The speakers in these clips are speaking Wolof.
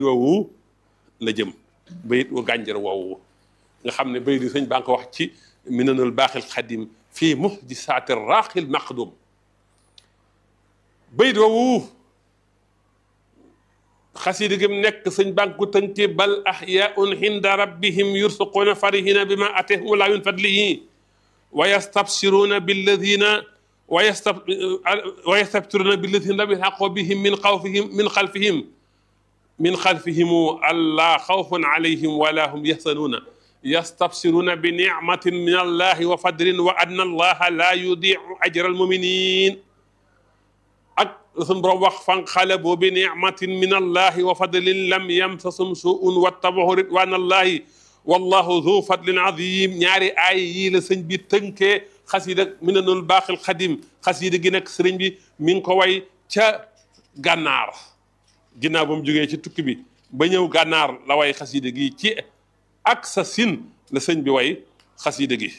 woowu la jëm bayit wu gànjar woowu nga xam ne bayit yi sëñ baa ngi ko wax ci minanul baaxil xadim fii muhdisaati raaxil maqdum bayit woowu xasida gi mu nekk sëñ baa ngi ko tënkee bal ahyaun inda rabbihim yursuquuna farihina bima atahum laa min fadlihi wa yastabsiruuna billadina wa yastab wa yastabsiruuna billadina lam yalhaqu bihim min xawfihim min xalfihim min xalfihimu allaa xawfun alayhim wala hum yaxsanuuna yastabsiruuna bi nicmatin min allahi wa fadlin wa anna allaha laa yudiicu ajra almuminin ak suñ borom wax fanqalabu bi nicmatin min allahi wa fadlin lam yamsasum suun wattabahu ridwan allahi wallahu zu fadlin azim ñaari aay yii la sëñ bi tënkee xasida minanul baaxil xadim xasida gi nag sëriñ bi mi ngi ko way ca gànnaar ginnaaw ba mu jógee ci tukki bi ba ñëw gànnaar la way xasida gi ci ak sa sin la sëñ bi way xasida gi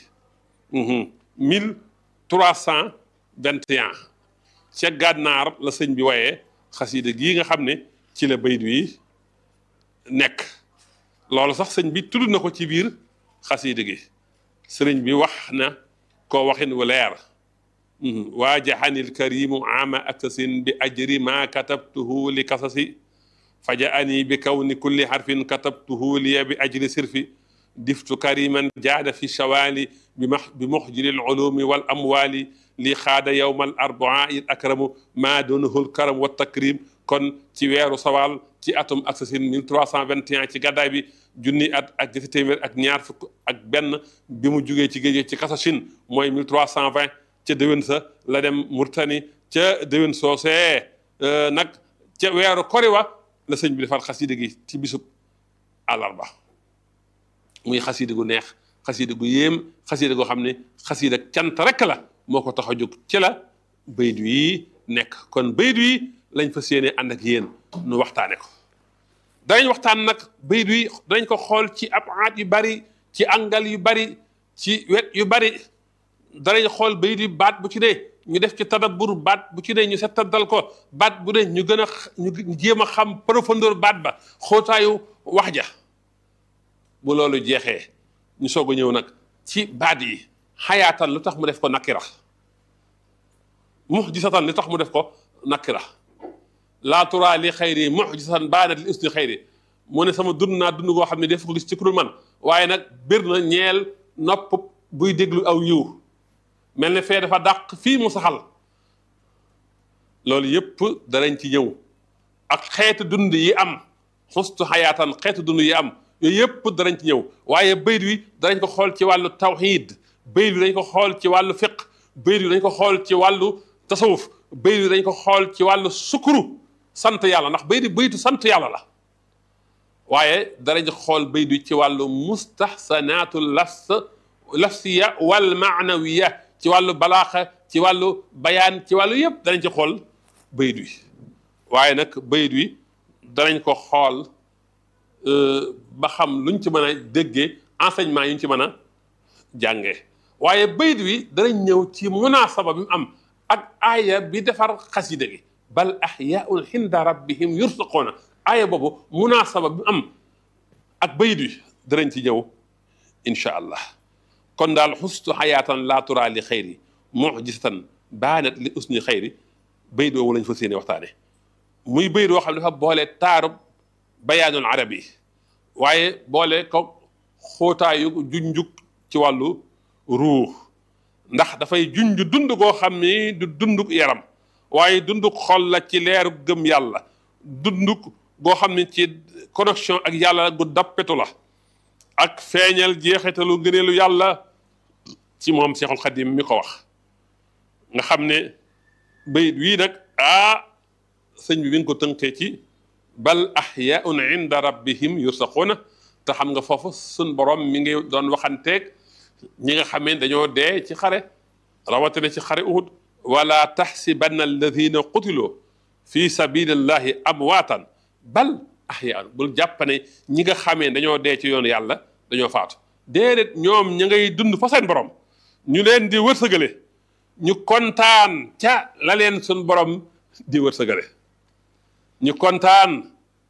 mille trois cent vingt et un ca gànnaar la sëñ bi wayee xasida gii nga xam ne ci la bayt wi nekk loolu sax sëñ bi tudd na ko ci biir xasida gi sëriñ bi wax na ko waxin wu leer waajaxanil karimu ama aksasin bi ajri ma katabtuhu li kasasi fajaani bi kawni kulli xarfin katabtuhu liya bi ajri sirfi diftu kariman jaada fi shawali bi ma bi muxjiri lulumi wal amwali li xaada yowma al arbaa il akramu maa dunahu lkaram wa takrim kon ci weeru sawal ci atum aksasin 1321 ci gàddaay bi junni at ak ñetti téeméer ak ñaar fukk ak benn bi mu jugee ci géej ci kasashin mooy 1320 ca déwén sa la dem Murtani ca déwén soosee nag ca weeru koriwa la sëñ bi defar xasida gi ci bisub àllarba muy xasida gu neex xasida gu yéem xasida goo xam ne xasida cant rek la moo ko tax a jóg ci la bayt yi nekk kon bayt yi lañ fa séenee ànd ak yéen nu waxtaane ko danañ waxtaan nag bayt yi danañ ko xool ci ab aat yu bari ci angal yu bari ci wet yu bari danañ xool bayit yi baat bu ci ne ñu def ci tadabbur baat bu ci ne ñu settandal ko baat bu ne ñu gën a ñu jéem a xam profondeur baat ba xóotaayu wax ja bu loolu jeexee ñu soog a ñëw nag ci baat yi xayaatan lu tax mu def ko nakira muxjisatan lu tax mu def ko nakira laa turaa li xayri muxjisatan baanat li usni xayri mu ne sama dund naa dund goo xam ne def ko gis ci kurul man waaye nag bir na ñeel nopp buy déglu aw yiw mel ne fee dafa dàq fii mu saxal loolu yëpp danañ ci ñëw ak xeetu dund yi am xustu xayaatan xeetu dund yi am yooyu yëpp danañ ci ñëw waaye bayt wi danañ ko xool ci wàllu tawxiid bayt wi dañ ko xool ci wàllu fiq bayt wi dañ ko xool ci wàllu tasawuf bayt wi dañ ko xool ci wàllu sukuru sant yàlla ndax bayt baytu sant yàlla la waaye danañ xool bayt wi ci wàllu mustahsanaatu lafs lafsiya wal maanawiya ci wàllu balaaxa ci wàllu bayaan ci wàllu yëpp danañ ci xool bayit wi waaye nag bayit wi danañ ko xool ba xam luñ ci mën a déggee enseignement yi ñu ci mën a jàngee waaye bayit wi danañ ñëw ci munaasaba bi mu am ak aaya bi defar xasida gi bal ahyaun inda rabbihim yursaquuna aaya boobu munaasaba bi mu am ak bayit wi danañ ci ñëw incha allah kon daal xustu xayaatan laa turaa li xayri mujisatan baanat li usni xayri bayt woowu lañ fa séene waxtaane muy bayt woo xam ne dafa boole taarub bayaanul arab yi waaye boole ko xóotaayu junjuk ci wàllu ruux ndax dafay junj dund goo xam ni du dunduk yaram waaye dunduk xol la ci leeru gëm yàlla dunduk goo xam ne ci connexion ak yàlla gu dappetu la ak feeñal jeexitalu ngëneelu yàlla ci moom Seexul Xadim mi ko wax nga xam ne bayit wii nag ah sëñ bi mi ngi ko tënkee ci bal ahyaun inda rabbihim yursaquuna te xam nga foofu sun borom mi ngi doon waxanteeg ñi nga xamee dañoo dee ci xare rawatina ci xare Uhud wala taxsibanna alladina qutiloo fi sabilillahi amwaatan bal ahyaan bul jàppane ñi nga xamee dañoo dee ci yoonu yàlla dañoo faatu déedéet ñoom ña ngay dund fa seen borom ñu leen di wërsëgale ñu kontaan ca la leen sun borom di wërsëgale ñu kontaan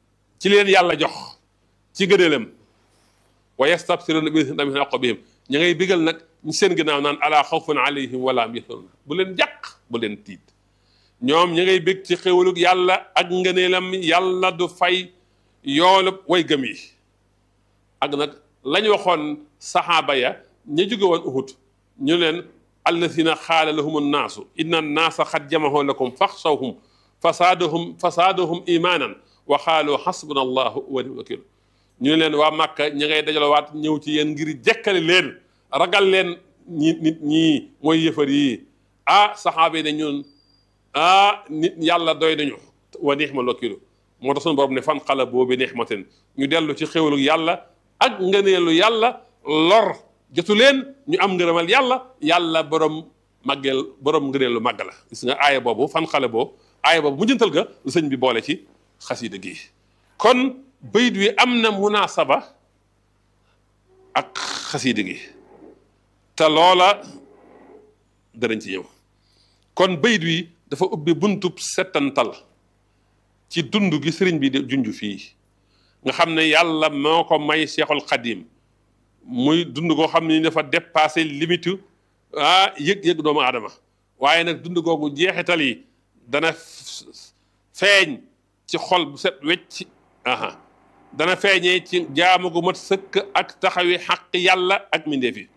ci leen yàlla jox ci gëneelam wa yastabsiruna bi min aqbihim ña ngay bigal nag ñu seen ginnaaw naan ala xawfun alayhim wala hum yaxzanun bu leen jàq bu leen tiit ñoom ña ngay bég ci xéwalug yàlla ak ngëneelam yàlla du fay yoolub way gëm yi ak nag lañ waxoon saxaaba ya ña jóge woon uhud ñu leen alladina xaala lahum annaasu inna annaasa xad jamaxoo lakum faxsawhum fasaadahum fasaadahum imaanan wa xaalu xasbuna allahu wa ni'mal wakiil ñu ne leen waa Màkka ña ngay dajalawaat ñëw ci yéen ngir jekkale leen ragal leen ñi nit ñii mooy yëfar yi ah saxaaba yi ne ñun ah nit yàlla doy nañu wa ni'mal wakiil moo tax suñu borom ne fan xala boobu nixmatin ñu dellu ci xéwalu yàlla ak ngëneelu yàlla lor jotu leen ñu am ngërëmal yàlla yàlla borom màggeel borom ngëneelu màgg la gis nga aaya boobu fan xale boobu aaya boobu mu jëntal ga lu sëñ bi boole ci xasida gi kon bayit wi am na munaasaba ak xasida gi te loola danañ ci ñëw kon bayit wi dafa ubbi buntub settantal ci dund gi sëriñ bi di junj fii nga xam ne yàlla moo ko may Seexul Xadim muy dund koo xam ne dafa dépassé limite ah yëg-yëg doomu aadama waaye nag dund googu jeexital yi dana feeñ ci xol bu set wecc aha dana feeñee ci jaamu gu mat sëkk ak taxawi xaq yàlla ak mindeef yi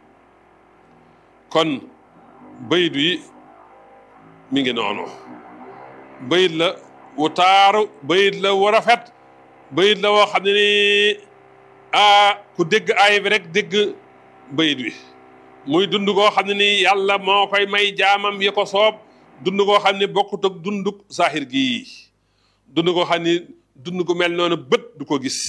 kon bayit yi mi ngi noonu bayit la wu taaru bayit la wu rafet bayit la woo xam ne ni ah ku dégg aay bi rek dégg bayit wi muy dund koo xam ne ni yàlla moo koy may jaamam yi ko soob dund koo xam ne bokkut ak dunduk saaxir gii dund koo xam ni dund ko mel noonu bët du ko gis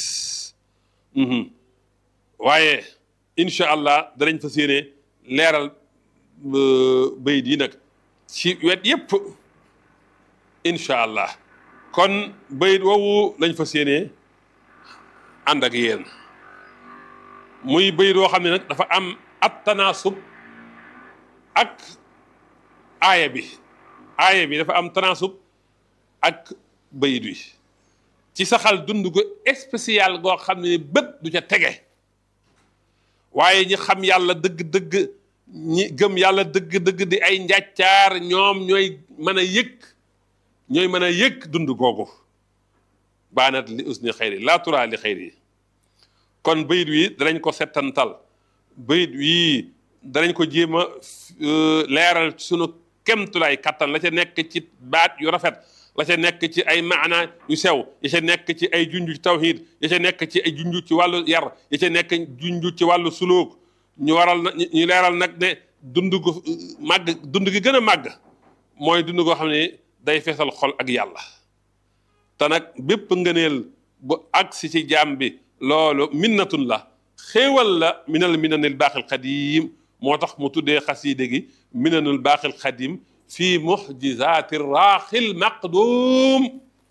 waaye incha allah danañ fa séene leeral bayit yi nag ci wet yépp incha allah kon bayit woowu lañ fa séenee ànd ak yéen muy bayit woo xam ne nag dafa am at tanaasub ak aaya bi aaya bi dafa am tanaasub ak bayit wi ci saxal dund gu spécial goo xam ne bët du ca tege waaye ñi xam yàlla dëgg-dëgg ñi gëm yàlla dëgg-dëgg di ay njàccaar ñoom ñooy mën a yëg ñooy mën a yëg dund googu baanat li usni xayri laa turaa li xayri kon bayit wi danañ ko settantal bayit wi danañ ko jéem a leeral sunu kemtulaay kattan la ca nekk ci baat yu rafet la ca nekk ci ay maana yu sew ya ca nekk ci ay junju ci tawhid ya ca nekk ci ay junju ci wàllu yar ya ca nekk junju ci wàllu suluk ñu waral na ñu leeral nag ne dund gu màgg dund gi gën a màgg mooy dund goo xam ne day feesal xol ak yàlla te nag bépp ngëneel bu agsi ci jaam bi loolu minnatun la xéewal la minal minanil baaxil xadim moo tax mu tuddee xasiide gi minanul baaxil xadim fii muxjizaati raaxil maqdum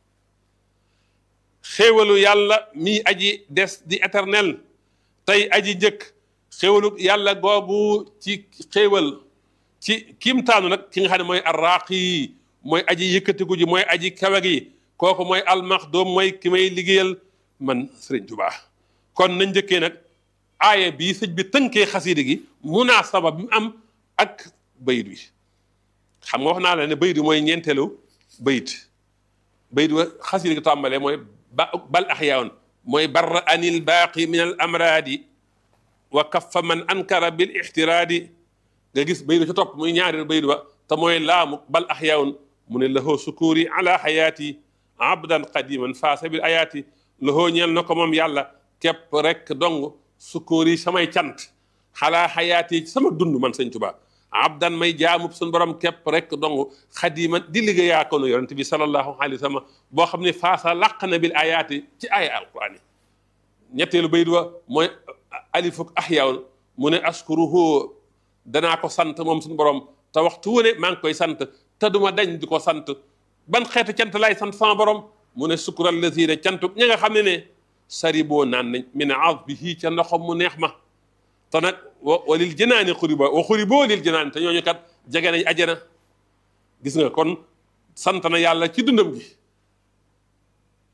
xéewalu yàlla mi aji des di éternel tey aji njëkk xéewalu yàlla googu ci xéewal ci kiimtaanu nag ki nga xam ne mooy arraaqi mooy aji yëkkatiku ji mooy aji kawe gi kooku mooy almaxdum mooy ki may liggéeyal man Sëriñ Tuubaa kon nañ njëkkee nag aaya bii sëñ bi tënkee xasiide gi munaasaba bi mu am ak bayit wi xam nga wax naa la ne bayit wi mooy ñeenteelu bayit bayit wa xasiide gi tàmbalee mooy ba bal axyaaun mooy barra anil baaqi min al amraadi wa kaffa man ankara bil ixtiraadi nga gis bayit wa ca topp muy ñaari bayit wa te mooy laamu bal axyaaun mu ne lahoo sukuuri ala xayaati abdan qadiman faasa bil ayaati lahoo ñeel na ko moom yàlla képp rek dong sukuuri samay cant xalaa xayaati sama dund man sëñ Tuubaa abdan may jaamub suñu borom képp rek dong xadiman di liggéeyaa ko nu yonente bi sallallahu alayhi wa sallam boo xam ne faasa làq na bil ayaati ci aaya alquran yi ñetteelu bayit wa mooy alifuk ahyawn mu ne askuruhu danaa ko sant moom suñu borom te waxtu wu ne maa ngi koy sant te duma dañ di ko sant ban xeetu cant laay sant sama borom mu ne sukkural lazina cantuk ña nga xam ne ne sari boo naan nañ min azbihi ca ndoxam mu neex ma te nag wa walil jënaani xuriba wa xuriboo lil jënaani te ñooñu kat jege nañ ajana gis nga kon sant na yàlla ci dundam gi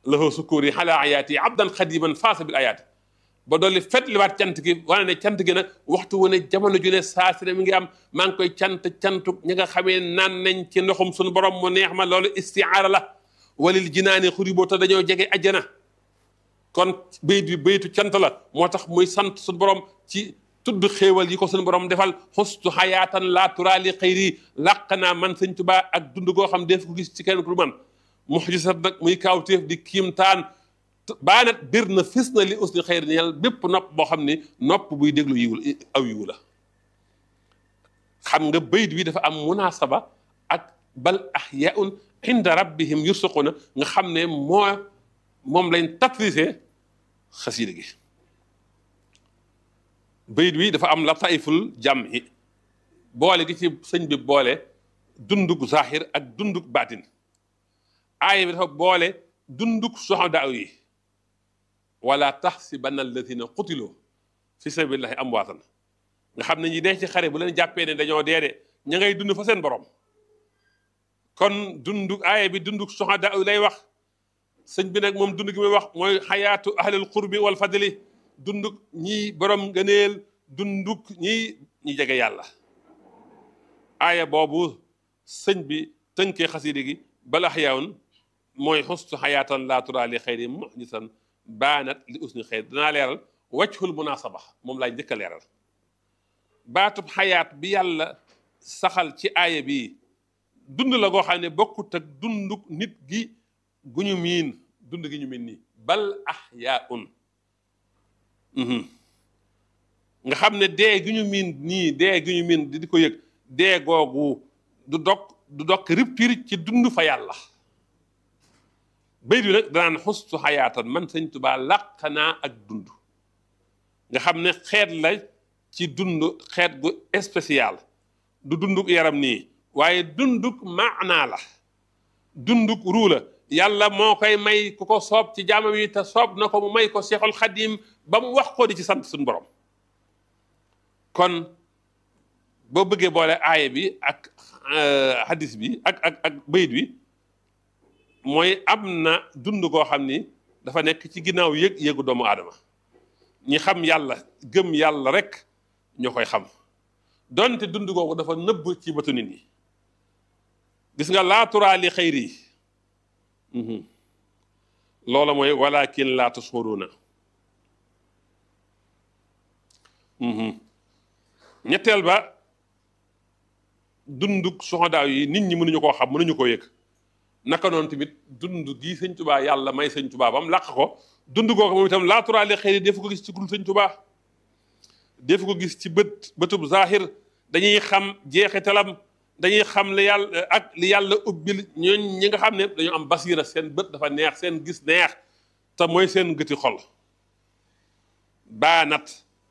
lahu sukuri ala ayaati abdan xadiman faasa bil ayaati ba dolli fet liwaat cant gi wane ne cant gi nag waxtu wu ne jamono ju ne saa si ne mi ngi am maa ngi koy cant cantu ñi nga xamee naan nañ ci ndoxum suñu borom mu neex ma loolu istiaara la walil jinaani xuri boo te dañoo jege ajjana kon bayit bi bayitu cant la moo tax muy sant suñu borom ci tudd xéewal yi ko suñu borom defal xustu xayaatan laa turaali xayri làq naa man sëñ Tuubaa ak dund goo xam def ko gis ci kenn ku man muxjisat nag muy kaawteef di kiimtaan baanat bir na fis na li usni xayri ñeel bépp nopp boo xam ni nopp buy déglu yiwul aw yiwu la xam nga bayit bi dafa am munasaba ak bal ahyaun inda rabbihim yursuquna nga xam ne moo moom lañ tatrisé xasiida gi bayit wi dafa am lataiful jàmmi boole gi ci sëñ bi boole dundug zahir ak dundug baatin aaya bi dafa boole dundug soxodaaw yi wala taxsibanna alladina qutiloo fi sabilillahi amwaatan nga xam ne ñi dee ci xare bu leen jàppee ne dañoo dee de ña ngay dund fa seen borom kon dundug aaya bi dundug soxodaaw yi lay wax sëñ bi nag moom dund gi muy wax mooy xayaatu ahlil qurbi wal fadli dundug ñi borom ngëneel dundug ñi ñi jege yàlla aaya boobu sëñ bi tënkee xasiide gi bala xayaawun mooy xustu xayaatan laa turaa li xayri muxjisan baanat li usni xayr danaa leeral wajhul munasaba moom laay njëkk a leeral baatub xayaat bi yàlla saxal ci aaya bi dund la goo xam ne bokkut ak dundug nit gi gu ñu miin dund gi ñu miin nii bal ahyaun nga xam ne dee gi ñu miin nii dee gi ñu miin di ko yëg dee googu du dog du dog rupture ci dund fa yàlla bay bi nag danaan xustu xayaatan man sëñ Tuubaa làq naa ak dund nga xam ne xeet la ci dund xeet gu spécial du dunduk yaram nii waaye dunduk maanaa la dunduk ruu la yàlla moo koy may ku ko soob ci jaamam yi te soob na ko mu may ko Seexul Xadiim ba mu wax ko di ci sant suñu borom kon boo bëggee boole aaya bi ak hadis bi ak ak ak bayit bi mooy am na dund koo xam ni dafa nekk ci ginnaaw yëg yëgu doomu aadama ñi xam yàlla gëm yàlla rek ñoo koy xam donte dund googu dafa nëbb ci bëtu nit ñi gis nga laaturaa li xayri loola mooy walakin laa tashuruna ñetteel ba dunduk soxodaaw yi nit ñi mënuñu koo xam mënuñu koo yëg naka noonu tamit dund gii sëñ tubaa yàlla may sëñ tubaa bam làq ko dund googu moom itam laaturaale xëy defu ko gis ci kul sëñ tubaa defu ko gis ci bët bëtub zahir dañuy xam jeexitalam dañuy xam li yàlla ak li yàlla ubbil ñooñ ñi nga xam ne dañu am basira seen bët dafa neex seen gis neex te mooy seen gëti xol baanat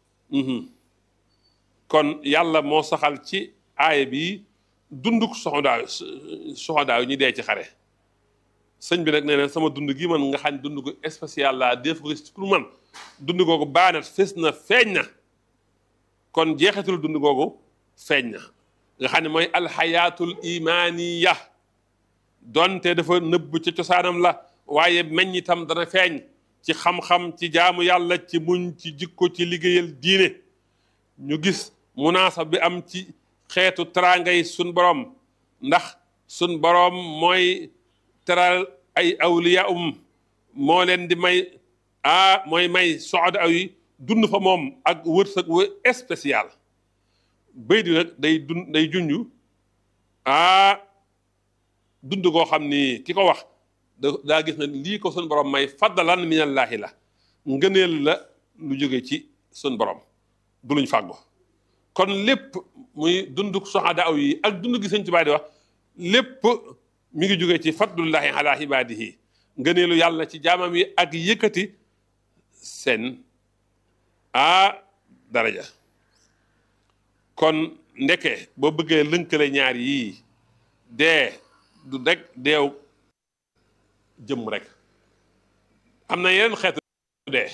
kon yàlla moo saxal ci aaya bi dunduk soxodaaw soxodaaw ñu dee ci xare sëñ bi nag nee na sama dund gi man nga xam dund ko spécial la def ko gis pour man dund googu baanat fes na feeñ na kon jeexitul dund googu feeñ na nga xam ne mooy alxayaatul imaaniya donte dafa nëbb ca cosaanam la waaye meññ itam dana feeñ ci xam-xam ci jaamu yàlla ci muñ ci jikko ci liggéeyal diine ñu gis munaasab bi am ci xeetu teraangay sun borom ndax sun borom mooy teral ay awliya um moo leen di may ah mooy may soxda aw yi dund fa moom ak wërsëg wu spécial béy di nag day dund day junju ah dund koo xam ni ki ko wax daa gis ne lii ko sun borom may faddalan minallaahi la ngëneel la lu jóge ci sun borom du luñ fàggo kon lépp muy dunduk soxada aw yi ak dund gi sëñ Tuubaa di wax lépp mi ngi jóge ci fadlullahi ala ibaadihi ngëneelu yàlla ci jaamam yi ak yëkkati seen a daraja kon ndeke boo bëggee lënkale ñaar yii dee du rek deew jëm rek am na yeneen xeetu dee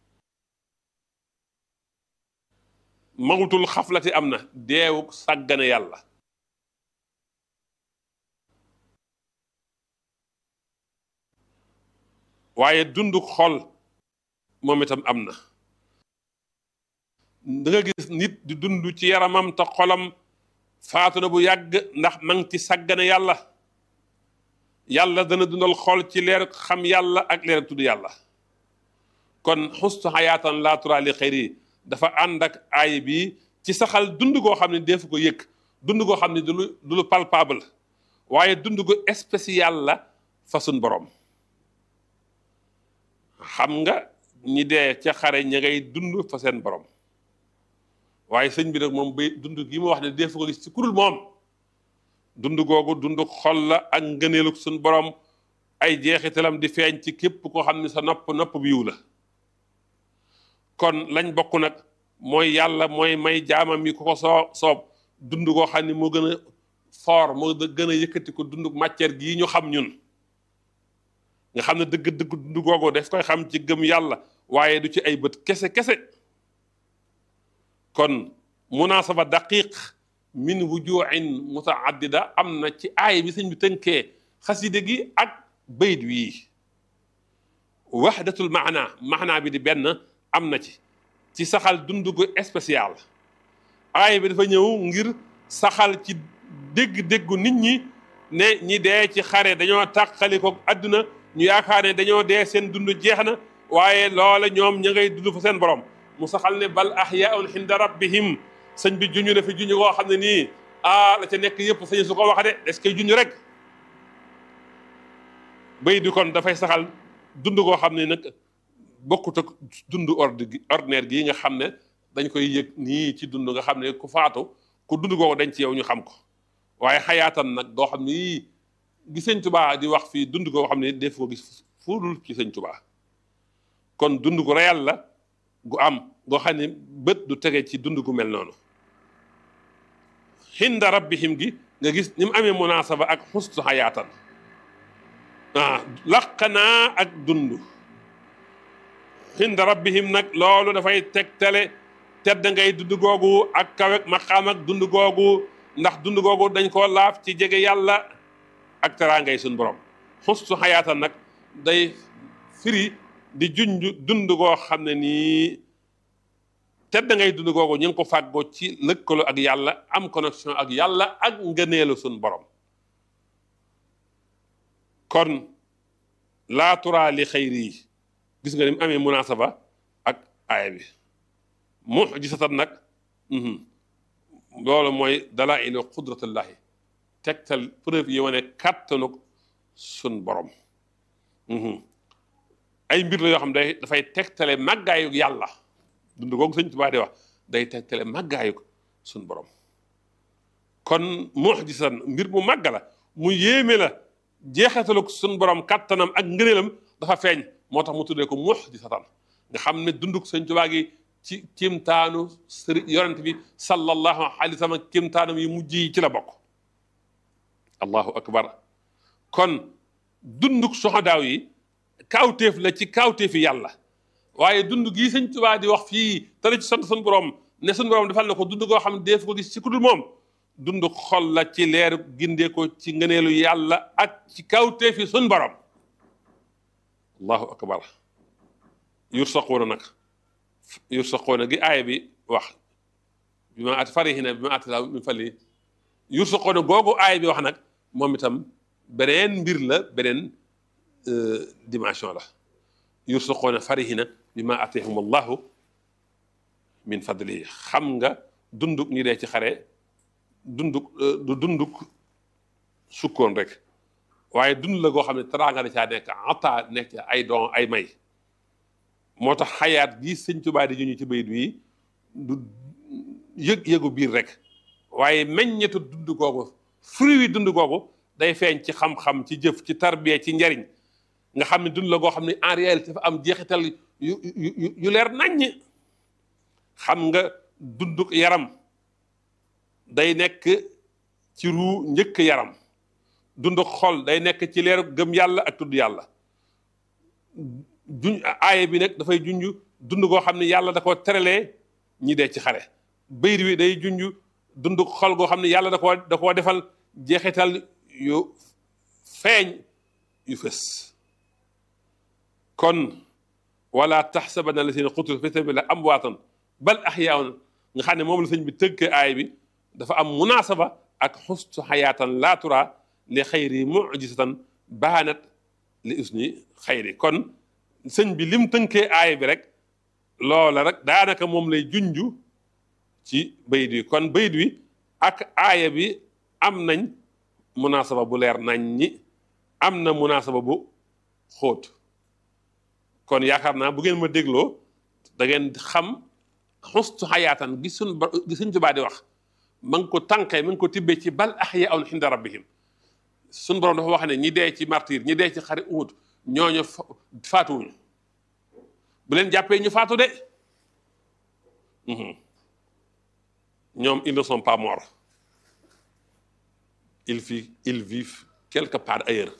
mawtul xaflati am na deewu sàggane yàlla waaye dund xol moom itam am na da nga gis nit di dund ci yaramam te xolam faatu na bu yàgg ndax ma ngi ci sàggane yàlla yàlla dana dundal xol ci leer xam yàlla ak leer tudd yàlla kon xustu xayaatan laa turaa li xayri dafa ànd ak aay bi ci saxal dund goo xam ne defu ko yëg dund goo xam ne du lu du lu palpable waaye dund gu spécial la fa sun borom xam nga ñi dee ca xare ña ngay dund fa seen borom waaye sëñ bi nag moom bay dund gi mu wax ne defu ko gis ci kurul moom dund googu dund xol la ak ngëneelu sun borom ay jeexitalam di feeñ ci képp koo xam ne sa nopp nopp bi yiw la kon lañ bokk nag mooy yàlla mooy may jaamam yi ku ko soo soob dund koo xam ne moo gën a fort moo gën a yëkkati ko dund matière gii ñu xam ñun nga xam ne dëgg-dëgg dund googu daf koy xam ci gëm yàlla waaye du ci ay bët kese kese kon munaasaba daqiq min wujuhin mutaaddida am na ci aay bi sëñ bi tënkee xaside gi ak bayt wii waxdatul maana maanaa bi di benn am na ci ci saxal dund gu spécial aay bi dafa ñëw ngir saxal ci dégg-déggu nit ñi ne ñi dee ci xare dañoo tàqali ko àdduna ñu yaakaar ne dañoo dee seen dund jeex na waaye loola ñoom ña ngay dund fa seen borom mu saxal ne bal ahyaun inda rabbihim sëñ bi juñu na fi juñu koo xam ne nii ah la ca nekk yëpp sëñ su ko wax de est-ce que juñu rek bay di kon dafay saxal dund koo xam ne nag bokkut ak dund ordre gi ordinaire gii nga xam ne dañ koy yëg nii ci dund nga xam ne ku faatu ku dund googu dañ ci yow ñu xam ko waaye xayaatan nag doo xam ne yii gi sëñ tubaa di wax fii dund koo xam ne def ko gis fuudul ci sëñ tubaa kon dund gu réel la gu am goo xam ne bët du tege ci dund gu mel noonu xinda rabbihim gi nga gis ni mu amee munaasaba ak xustu xayaatan ah laq naa ak dund xinda rabbihim nag loolu dafay tegtale tedd ngay dund googu ak kawek maqaam ak dund googu ndax dund googu dañ koo laaf ci jege yàlla ak teraangay suñ borom xustu xayaatan nag day firi di junj dund goo xam ne nii tedd ngay dund googu ñu ngi ko fàggoo ci lëkkaloo ak yàlla am connexion ak yàlla ak ngëneelu suñ borom kon laa turaa li xayri yi gis nga ni mu amee munaasaba ak aaya bi mujisatan nag loolu mooy dalailu qudratullahi tegtal preuve yi wane kàttanu sun borom ay mbir la yoo xam day dafay tegtale màggaayu yàlla dund googu sëñ Tuubaa di wax day tegtale màggaayu sun borom kon mujisan mbir mu màgg la mu yéeme la jeexatalu sun borom kàttanam ak ngëneelam dafa feeñ moo tax mu tuddee ko mujisatan nga xam ne dunduk sëñ Tuubaa gi ci kimtaanu sëriñ yonent bi sallallahu alayhi wa sallam kimtaanam yi mujj yi ci la bokk allahu akbar kon dunduk soxadaaw yi kaawteef la ci kaawteefi yàlla waaye dund gii sëñ Tuubaa di wax fii te la ci sant suñu borom ne suñu borom defal na ko dund koo xam ne def ko gis ci ku dul moom dund xol la ci leer gindee ko ci ngëneelu yàlla ak ci kaawteefi suñu borom allahu akbar yursaquuna nag yursaquuna gi aaya bi wax bi ma at farihina bi ma at laa min fali yursaquuna googu aaya bi wax nag moom itam beneen mbir la beneen dimension la yursaquuna farihina bi ma atahum allahu min fadli xam nga dunduk ñi dee ci xare dunduk du dunduk sukkoon rek waaye dund la goo xam ne teraanga da caa nekk ata nekk ay don ay may moo tax xayaat gi sëñ Tuubaa di ñu ci bayit wi du yëg-yëgu biir rek waaye meññetu dund googu fruit wi dund googu day feeñ ci xam-xam ci jëf ci tarbiya ci njariñ nga xam ne dund la goo xam ne en réalité dafa am jeexital yu yu yu leer naññ xam nga dunduk yaram day nekk ci ruu njëkk yaram dunduk xol day nekk ci leer gëm yàlla ak tudd yàlla juñ aaye bi nag dafay junj dund goo xam ne yàlla da koo terelee ñi dee ci xare bayr wi day junj dund xol goo xam ne yàlla da koo da koo defal jeexital yu feeñ yu fës kon wala taxsabanna allazina qutilu fi sabilillah amwaatan bal axyaun nga xam ne moom la sëñ bi tëgg aay bi dafa am munaasaba ak xustu xayaatan laa tura li xayri mujisatan baanat li usni xayri kon sëñ bi lim tënkee aay bi rek loola rek daanaka moom lay junju ci bayit wi kon bayit wi ak aaya bi am nañ munaasaba bu leer nañ ñi am na munaasaba bu xóot kon yaakaar naa bu ngeen ma dégloo da ngeen xam xustu xayaatan gi suñ gi suñ Tuubaa di wax ma ngi ko tànqee ma ngi ko tibbee ci bal ahyaa'un inda rabbihim suñ borom dafa wax ne ñi dee ci martyr ñi dee ci xare Uhud ñooñu faatuwuñu bu leen jàppee ñu faatu de ñoom ils ne sont pas morts ils vivent ils vivent quelque part ailleurs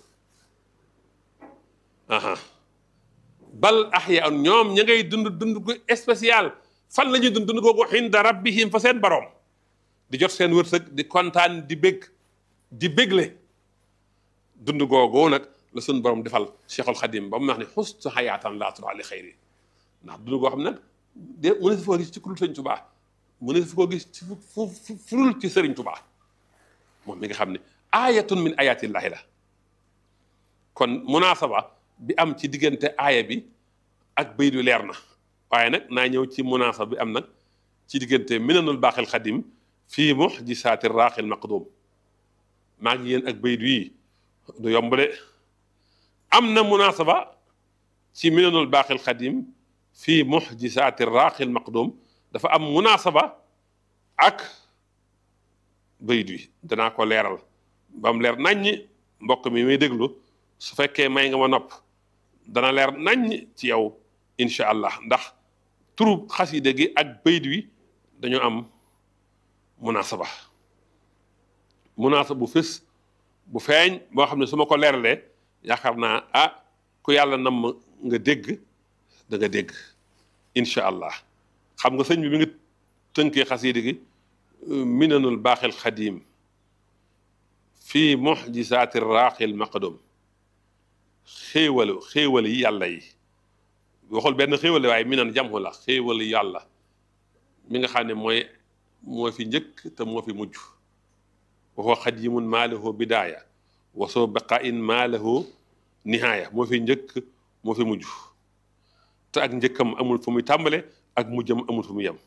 aha bal ahyaa'un ñoom ña ngay dund dund gu spécial fan la ñuy dund dund googu inda rabbihim fa seen borom di jot seen wërsëg di kontaan di bég di bégle dund googu nag la suñ borom defal Cheikhul Khadim ba mu wax ne xustu xayaatan laa tura li xayri ndax dund goo xam nag de mu ne si foo gis ci kurul Sëriñ Tubaa mu ne si foo gis ci fu furul ci Sëriñ Tubaa moom mi nga xam ne aayatun min ayatillahi la kon munaasaba bi am ci diggante aaya bi ak bayit wi leer na waaye nag naa ñëw ci munaasaba bi am nag ci diggante minanul baaxil xadim fii muxjisaati raaxil maqdum maa ngi yéen ak bayit wii du yomb de am na munaasaba ci minanul baaxil xadim fii muxjisaati raaxil maqdum dafa am munaasaba ak bayit wi danaa ko leeral ba mu leer naññ mbokk mi muy déglu su fekkee may nga ma nopp dana leer naññ ci yow incha allah ndax turu xaside gi ak bayit wi dañoo am munaasaba munaasaba bu fës bu feeñ boo xam ne su ma ko leeralee yaakaar naa ah ku yàlla nam nga dégg da nga dégg incha allah xam nga sëñ bi mi ngi tënkee xaside gi minanul baaxil xadim fii muxjisaati raaxil maqdum xéewalu xéewal yi yàlla yi waxul benn xéewal waaye minan jamhu la xéewal yàlla mi nga xam ne mooy moo fi njëkk te moo fi mujj waxoo xadimun maa lahu bidaaya wasoo baqain maa lahu nihaaya moo fi njëkk moo fi mujj te ak njëkkam amul fu muy tàmbale ak mujjam amul fu muy yem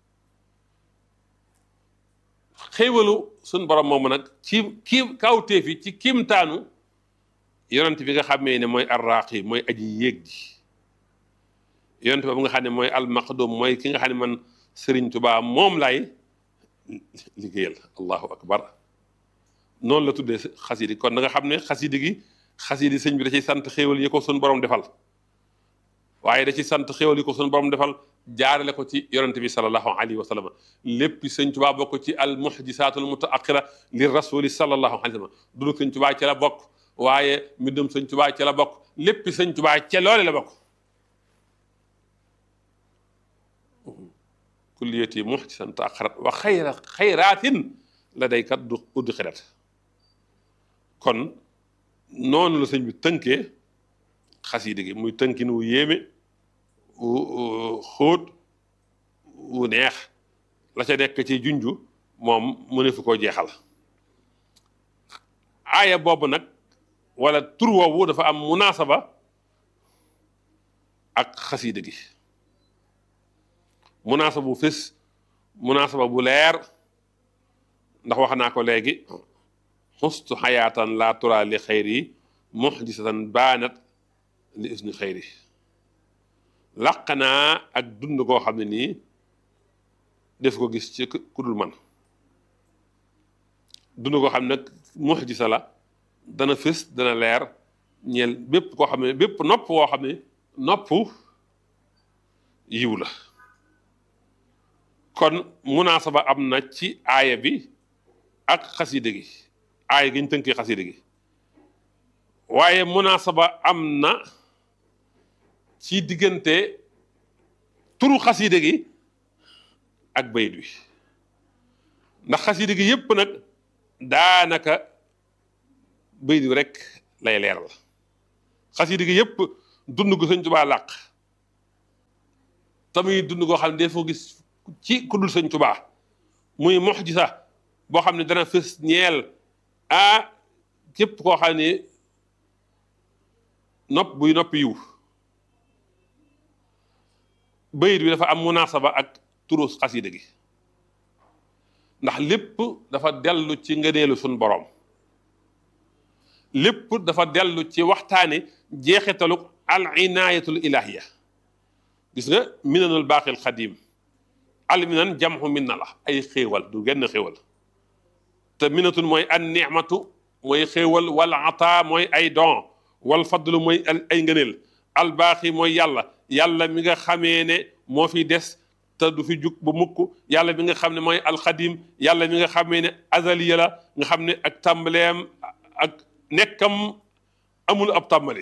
xéewalu suñ borom moomu nag ci kii kawteef yi ci kiimtaanu yonent bi nga xamee ne mooy arraaqi mooy aji yéeg ji yonent boobu nga xam ne mooy almaqdum mooy ki nga xam ne man Sëriñ Tubaa moom laay liggéeyal allahu akbar noonu la tuddee xasidi kon da nga xam ne xasidi gi xasidi sëñ bi da ciy sant xéewal yi ko suñ borom defal waaye da ci sant xéewal yi ko suñ borom defal jaarale ko ci yonente bi salallahu alayhi wa sallam lépp sëñ Tubaa bokk ci al muhjisaatul mutaaqira li rasuli salallahu alayhi wa sallam dunu sëñ Tubaa ci la bokk waaye mbindum sëñ Tubaa ci la bokk lépp sëñ Tubaa ca loole la bokk kulliyati muhjisan taaxarat wa xayra xayraatin la day kat du uddi xirat kon noonu la sëñ bi tënkee xasida gi muy tënkin wu yéeme wu xóot wu neex la ca nekk ci junju moom mu ne fu koo jeexal aaya boobu nag wala tur woowu dafa am munaasaba ak xasida gi munaasaba bu fés munaasaba bu leer ndax wax naa ko léegi xustu xayaatan laa tura li xayri muxjisatan baanat li usni xayri làq naa ak dund koo xam ne nii def ko gis ci ku dul man dund koo xam ne nag muxjisa la dana fés dana leer ñeel bépp koo xam ne bépp nopp woo xam ne nopp yiw la kon munaasaba am na ci aaya bi ak xaside gi aaya gi ñu tënkee xaside gi waaye munaasaba am na ci diggante turu xaside gi ak bayit wi ndax xaside gi yépp nag daanaka bayit wi rek lay leeral xaside gi yépp dund gu sëñ Tuubaa làq tamuy dund goo xam ne dee foo gis ci ku dul sëñ Tuubaa muy mu'jiza boo xam ne dana fës ñeel a képp koo xam ne nopp buy nopp yiw bayit bi dafa am munaasaba ak turu xasida gi ndax lépp dafa dellu ci ngëneelu suñ boroom lépp dafa dellu ci waxtaane jeexitalu al inaayatul ilahiya gis nga minanul baaxil xadim al minan jamxu min na la ay xéewal du genn xéewal te minatul mooy an nicmatu mooy xéewal wal ata mooy ay don wal fadlu mooy ay ngëneel al baaxi mooy yàlla yàlla mi nga xamee ne moo fi des te du fi jug ba mukk yàlla mi nga xam ne mooy alxadim yàlla mi nga xamee ne azaliya la nga xam ne ak tàmbaleem ak nekkam amul ab tàmbali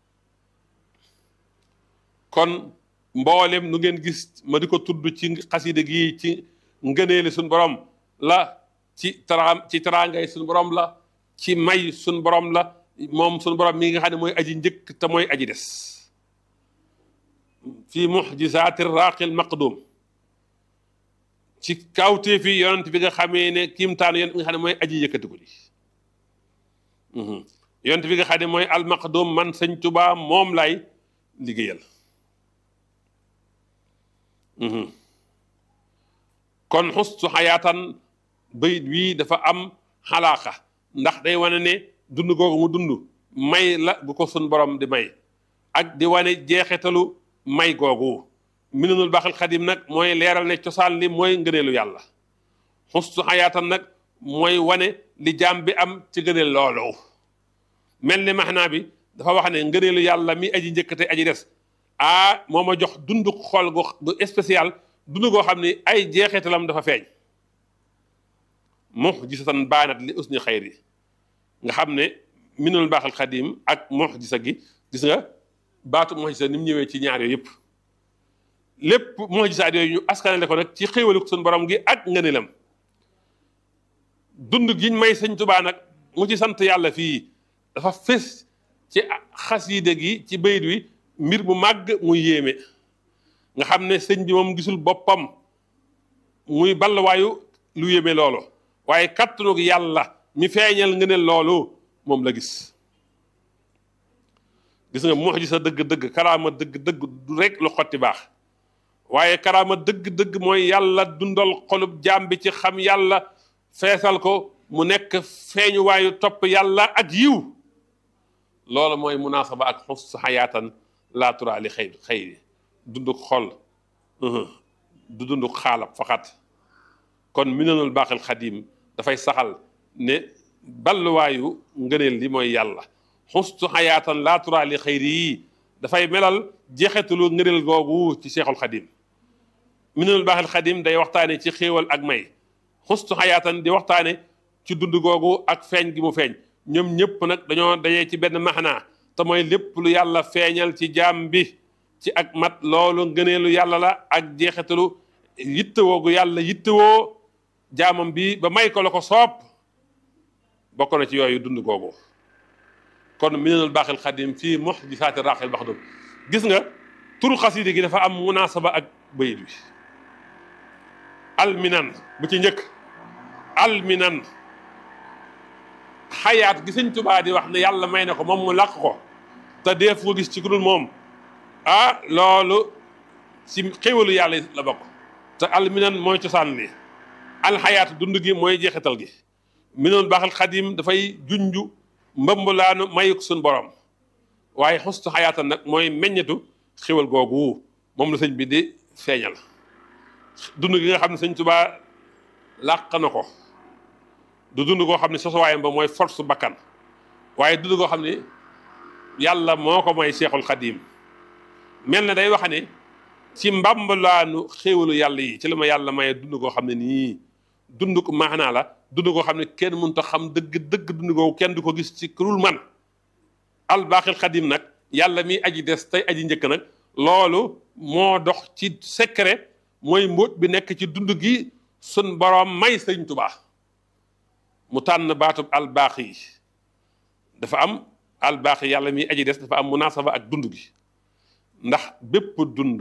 kon mboolem nu ngeen gis ma di ko tudd ci xasida gi ci ngëneeli suñ borom la ci tara ci taraangay suñ borom la ci may suñ borom la moom suñ borom mi nga xam ne mooy aji njëkk te mooy aji des fi muxjisaati raaqil maqdum ci kawtee fi yonent bi nga xamee ne kiimtaanu yonent bi nga xam ne mooy aji yëkkatiku ji yonent bi nga xam ne mooy almaqdum man sëñ Tuubaa moom lay liggéeyal kon xustu xayaatan bayit wii dafa am xalaaqa ndax day wane ne dund googu mu dund may la bu ko sun borom di may ak di wane jeexitalu may googu minanul baaxil xadim nag mooy leeral ne cosaan li mooy ngëneelu yàlla xustu xayaatan nag mooy wane li jaam bi am ci ngëneel loolu mel ni maxnaa bi dafa wax ne ngëneelu yàlla mi aji njëkkate aji des ah moo ma jox dundu xol gu gu spécial dund goo xam ne ay jeexitalam dafa feeñ muxjisatan baanat li usni xayri nga xam ne minanul baaxil xadim ak muxjisa gi gis nga baatu muxjisa ni mu ñëwee ci ñaar yooyu yëpp lépp muxjisaat yooyu ñu askanale ko nag ci xéewalu suñu borom gi ak ngëneelam dund giñ may sëñ Tuubaa nag mu ci sant yàlla fii dafa fés ci xasiide gi ci bayit wi mbir mu màgg muy yéeme nga xam ne sëñ bi moom gisul boppam muy balluwaayu lu yéeme loolu waaye kattanug yàlla mi feeñal ngëneel loolu moom la gis gis nga muxjisa dëgg-dëgg karaama dëgg-dëgg du rek lu xotti baax waaye karaama dëgg-dëgg mooy yàlla dundal xolub jaam bi ci xam yàlla feesal ko mu nekk feeñuwaayu topp yàlla ak yiw loolu mooy munaasaba ak xus xayaatan laa turaa li xëy xëyri dunduk xol du dunduk xaalab faxat kon minanul baaxil xadim dafay saxal ne balluwaayu ngëneel li mooy yàlla xustu xayaatan laa turaa li xëyri yi dafay melal jeexetalu ngëneel googu ci seexul xadim minanul baaxil xadim day waxtaane ci xéewal ak may xustu xayaatan di waxtaane ci dund googu ak feeñ gi mu feeñ ñoom ñëpp nag dañoo dajee ci benn maxnaa te mooy lépp lu yàlla feeñal ci jaam bi ci ak mat loolu ngëneelu yàlla la ak jeexitalu yittewoo gu yàlla yittewoo jaamam bi ba may ko la ko soob bokk na ci yooyu dund googu kon minanul baaxil xadim fii muxjisaati raaxil maxdum gis nga turu xasida gi dafa am munaasaba ak bayit wi alminan bu ci njëkk alminan xayaat gi sëñ Tuubaa di wax ne yàlla may na ko moom mu làq ko te dee fu gis ci ku dul moom ah loolu ci xéwalu yàlla la bokk te alminan mooy cosaan li alxayaat dund gi mooy jeexital gi minoon baaxal xadim dafay junju mbambalaanu mayuk suñ borom waaye xustu xayaatan nag mooy meññetu xéwal googu moom la sëñ bi di feeñal dund gi nga xam ne sëñ Tuubaa làq na ko du dund koo xam ne sosuwaayam ba mooy force bakkan waaye dund koo xam ne yàlla moo ko may seexul xadim mel na day wax ne ci mbambalaanu xéewalu yàlla yi ci la ma yàlla maye dund koo xam ne nii dund ko maanaa la dund koo xam ne kenn mënut a xam dëgg dëgg dund koo kenn du ko gis ci kurul man albaaxil xadim nag yàlla mi aji des tey aji njëkk nag loolu moo dox ci secret mooy mbóot bi nekk ci dund gi sun borom may sëñ tubaa mu tànn baatub albaax yi dafa am albaax yi yàlla mi aji des dafa am munaasaba ak dund gi ndax bépp dund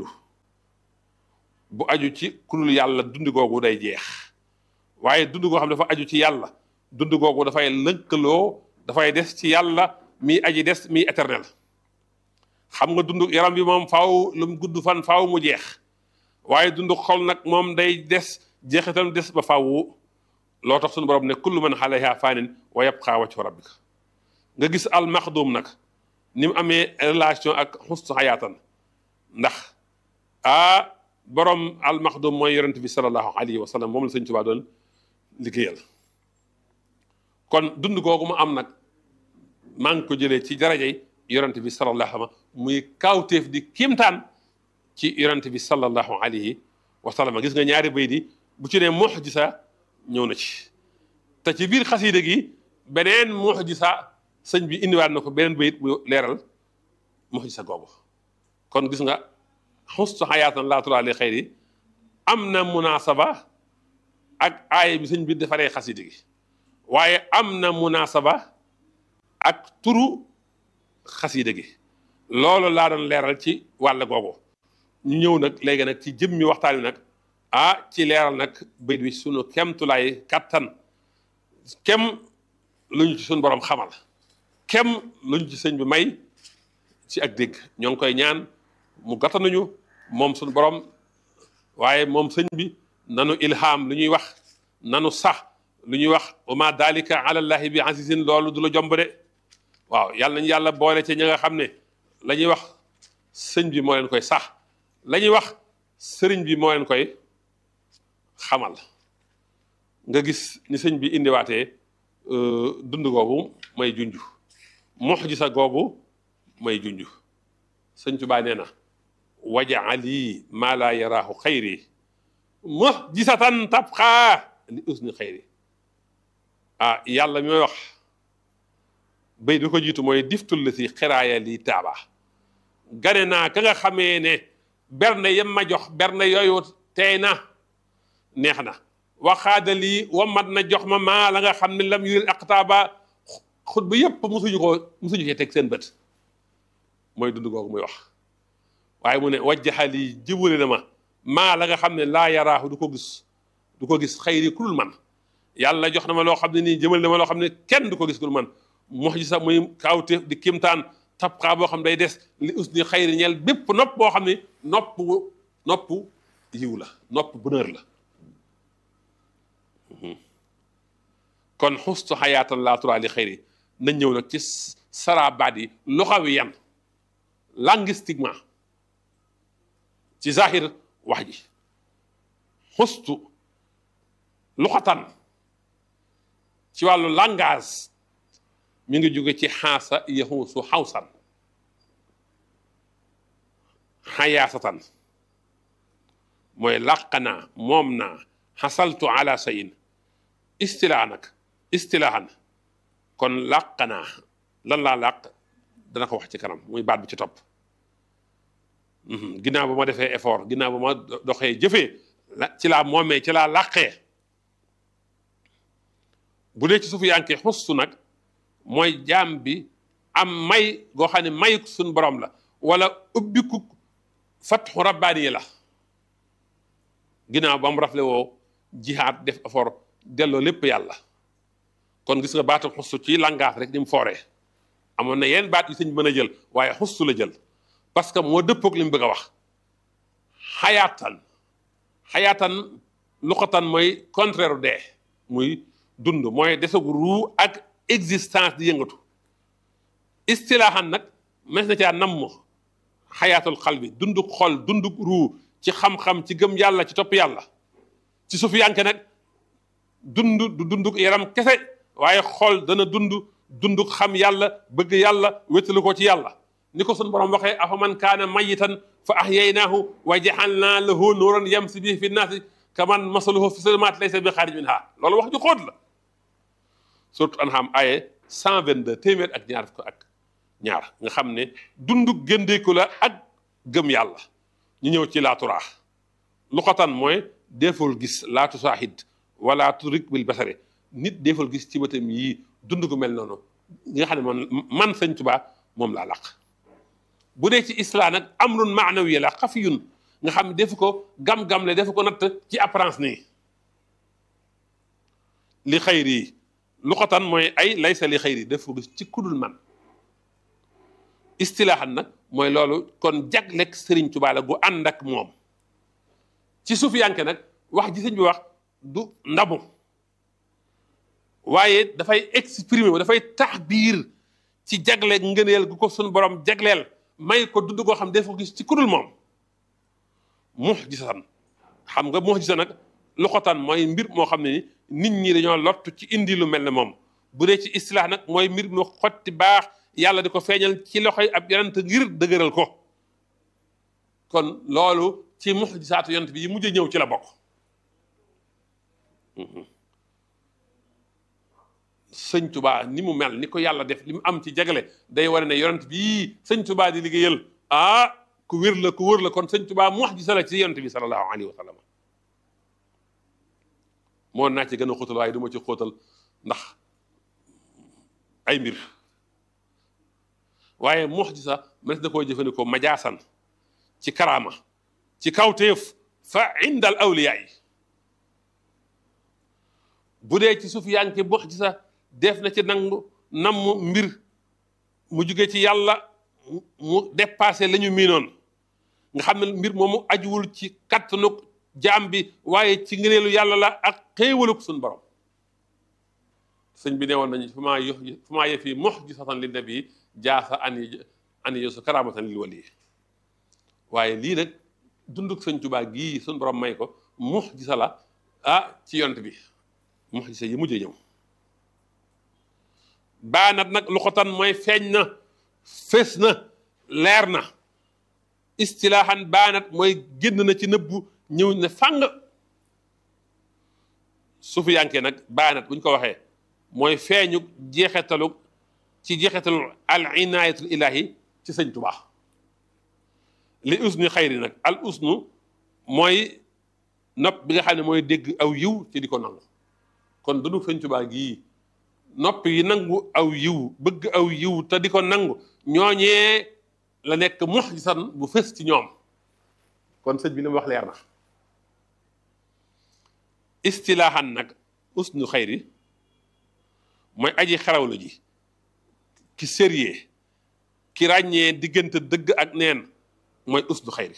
bu aju ci kulul yàlla dund googu day jeex waaye dund goo xam dafa aju ci yàlla dund googu dafay lëkkaloo dafay des ci yàlla mi aji des mi éternel xam nga dund yaram bi moom faaw lu mu gudd fan faaw mu jeex waaye dund xol nag moom day des jeexitam des ba faaw loo tax suñu borom ne kullu man alayha faanin wa yabqa wajhu rabbika nga gis al maxdum nag ni mu amee relation ak xustu xayaatan ndax ah borom al maxdum mooy yonent bi sallallahu alayhi wa sallam moom la sëñ Tuubaa doon liggéeyal kon dund googu mu am nag maa ngi ko jëlee ci darajay yonent bi sallallahu alayhi wa sallam muy kaawteef di kiimtaan ci yonent bi sallallahu alayhi wa sallam gis nga ñaari bay di bu ci ne muxjisa ñëw na ci te ci biir xasiida gi beneen muxjisa sëñ bi indiwaat na ko beneen bayit bu leeral muxjisa googu kon gis nga xustu xayaatan laa turaa li xayri am na munaasaba ak aaya bi sëñ bi defaree xasiida gi waaye am na munaasaba ak turu xasiida gi loolu laa doon leeral ci wàll googu ñu ñëw nag léegi nag ci jëmmi waxtaan wi nag ah ci leeral nag bayit wi sunu kemtulaay kattan kem lu ñu ci suñu borom xamal kem lu ñu ci sëñ bi may ci ak dégg ñoo ngi koy ñaan mu gàttanuñu moom suñu borom waaye moom sëñ bi nanu ilham lu ñuy wax nanu sax lu ñuy wax wa ma dalika ala llahi bi azizin loolu du la jomb de waaw yàlla nañu yàlla boole ci ñi nga xam ne la ñuy wax sëñ bi moo leen koy sax la ñuy wax sëriñ bi moo leen koy xamal nga gis ni sëñ bi indiwaatee dund googu may junj muxjisa googu may junj sëñ Tuubaa nee na wajaali maa laa yaraahu xayri muxjisatan tabqaa li usni xayri ah yàlla mi may wax bay bi ko jiitu mooy diftul la si xiraaya lii taaba gane naa ka nga xamee ne berne yem ma jox berne yooyu tey na neex na waxaada lii wamat na jox ma maa la nga xam ne lam yuril aqtaaba xut ba yëpp musuñu ko musuñu cee teg seen bët mooy dund googu muy wax waaye mu ne wajjaxa lii jibule na ma maa la nga xam ne laa yaraahu du ko gis du ko gis xayri ku dul man yàlla jox na ma loo xam ne nii jëmal na ma loo xam ne kenn du ko gis ku dul man mox ji sax muy kaawte di kimtaan tabxaa boo xam ne day des li us ni xayri ñeel bépp nopp boo xam ne nopp nopp yiw la nopp bonheur la kon xustu xayaatan laa turaa li xayri nañ ñëw nag ci sarabaat yi luxawi yan linguistiquement ci zahir wax ji xustu luxatan ci wàllu langage mi ngi jóge ci xaasa yaxuusu xawsan xayaasatan mooy làq naa moom naa xasaltu ala sayin istilaa nag istilaahan kon làq naa lan laa làq dana ko wax ci kanam muy baat bi ci topp ginnaaw ba ma defee effort ginnaaw ba ma doxee jëfee ci laa moomee ci laa làqee bu dee ci suufu yankee xustu nag mooy jaam bi am may goo xam ne may suñ borom la wala ubbiku fatxu rabbaani la ginnaaw ba mu rafle woo jihaad def effort delloo lépp yàlla kon gis nga baatu xustu ci langage rek ni mu fooree amoon na yenn baat yu sëñ mën a jël waaye xustu la jël parce que moo dëppoog li mu bëgg a wax xayaatan xayaatan luqatan mooy contraire dee muy dund mooy desag ruu ak existence di yëngatu istilaaxan nag mes na caa namm xayaatul xal bi dunduk xol dunduk ruu ci xam-xam ci gëm yàlla ci topp yàlla ci suuf yanke nag dund du dunduk yaram kese waaye xol dana dund dunduk xam yàlla bëgg yàlla wéttalu ko ci yàlla ni ko sun borom waxee afa man kaana mayitan fa ahyaynaahu wa jaxalnaa lahu nuuran yamsi bihi fi nnaasi kaman masaluhu fi zulumaat laysa bi xaarij minhaa loolu wax ju xóot la surtout An'am aye 122 téeméer ak ñaar ko ak ñaar nga xam ne dunduk gëndeeku la ak gëm yàlla ñu ñëw ci laaturaax luqatan mooy deful gis laatu saahid wala turik bil basare nit deful gis ci bëtam yii dund gu mel noonu nga xam ne man man sëñ Tuubaa moom laa laq bu dee ci islam nag amrun maanawi la xafiyun nga xam ne defu ko gam-gam le defu ko natt ci apparence nii li xayri yi lu xotan mooy ay laysa li xayri def ko gis ci kudul man istilaaxan nag mooy loolu kon jagleeg Sëriñ Tuubaa la gu ànd ak moom ci suufiyanke nag wax ji sëñ bi wax du ndamu waaye dafay exprimer wu dafay tax biir ci jagleeg ngëneel gu ko suñu borom jagleel may ko dund goo xam def ko gis ci kudul moom muxjisan xam nga muxjisa nag lu xotaan mooy mbir moo xam ne ni nit ñi dañoo lottu ci indi lu mel ne moom bu dee ci istilaax nag mooy mbir mu xotti baax yàlla di ko feeñal ci loxoy ab yonent ngir dëgëral ko kon loolu ci muxjisaatu yonent bi yi mujj ñëw ci la bokk sëñ tubaa ni mu mel ni ko yàlla def li mu am ci jagale day wane ne yonent bii sëñ tubaa di liggéeyal ah ku wér la ku wër la kon sëñ tubaa muxjisa la ci yonent bi sallallahu alayhi wa sallam moo naa ci gën a xóotal waaye du ma ci xóotal ndax ay mbir waaye muxjisa mënees na koo jëfandikoo majaasan ci karaama ci kawteef fa indal awliyaa yi bu dee ci suuf yaa ngi muxjisa def na ci nangu namm mbir mu jóge ci yàlla mu dépassé la ñu miinoon nga xam ne mbir moomu ajuwul ci kattanug jaam bi waaye ci ngëneelu yàlla la ak xéewaluk suñ borom sëñ bi ne woon nañu fu maa yox fu maa yëf yi muxjisatan li nabi jaasa ani ani yosu karamatan lil wali waaye lii nag dunduk sëñ Tuubaa gii suñ borom may ko muxjisa la ah ci yont bi muxjisa yi mujjee ñëw baanat nag lu xotan mooy feeñ na fés na leer na istilaaxan baanat mooy génn na ci nëbbu ñëw ne fàng suufu yanke nag baanat bu ñu ko waxee mooy feeñu jeexetalu ci jeexetalu al inaayatul ilahi ci sëñ Tuubaa li usnu xayri nag al usnu mooy nopp bi nga xam ne mooy dégg aw yiw ci di ko nangu kon dunu sëñ Tuubaa gii nopp yi nangu aw yiw bëgg aw yiw te di ko nangu ñooñee la nekk muxjisan bu fës ci ñoom kon sëñ bi li mu wax leer na istilaaxan nag usnu xayri mooy aji xarawlu ji ki sérieux ki ràññee diggante dëgg ak neen mooy usnu xayri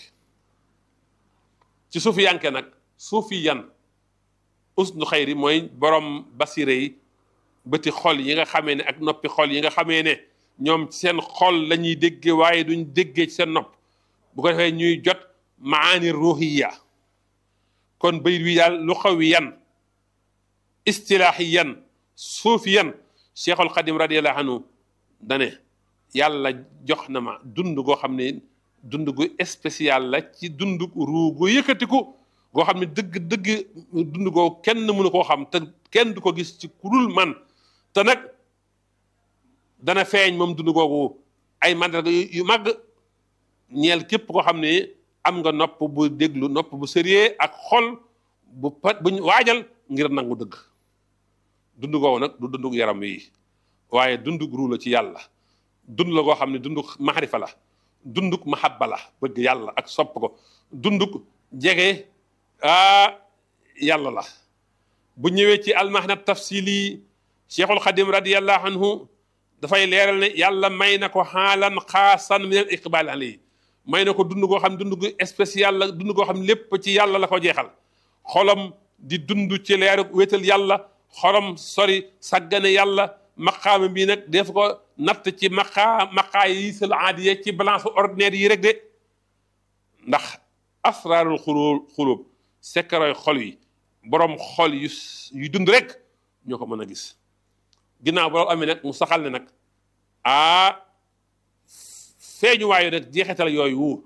ci suufi yanke nag suufi yan usnu xayri mooy borom basire yi bëti xol yi nga xamee ne ak noppi xol yi nga xamee ne ñoom ci seen xol la ñuy déggee waaye duñ déggee ci seen nopp bu ko defee ñuy jot maani ruuxiya kon bayit wi daal lu xawi yan istilaaxi yan suufi yan cheikhul xadim radiallahu anhu dane yàlla jox na ma dund goo xam ne dund gu spécial la ci dund ruu gu yëkkatiku goo xam ne dëgg dëgg dund goo kenn mënu koo xam te kenn du ko gis ci kurul man te nag dana feeñ moom dund googu ay mandarga yu màgg ñeel képp koo xam ne am nga nopp bu déglu nopp bu sérieux ak xol bu pat buñ waajal ngir nangu dëgg dund googu nag du dundug yaram wi waaye dundug ruu la ci yàlla dund la goo xam ne dundug maxarifa la dundug mahabba la bëgg yàlla ak sopp ko dundug jege ah yàlla la bu ñëwee ci almahna tafsili cheikhul xadim radiallahu anhu dafay leeral ne yàlla may na ko xaalan xaasan min al iqbal alayhi may na ko dund goo xam ne dund gu spécial la dund goo xam ne lépp ci yàlla la ko jeexal xolam di dund ci leeru wéetal yàlla xolam sori saggane yàlla maqaama bii nag def ko natt ci maqaa maqaa yi sal aadiya ci balance ordinaire yi rek de ndax asraarul xulub xulub sekkaroy xol yi borom xol yu yu dund rek ñoo ko mën a gis ginnaaw borom amee nag mu saxal ne nag ah feeñu waayu nag jeexital yooyu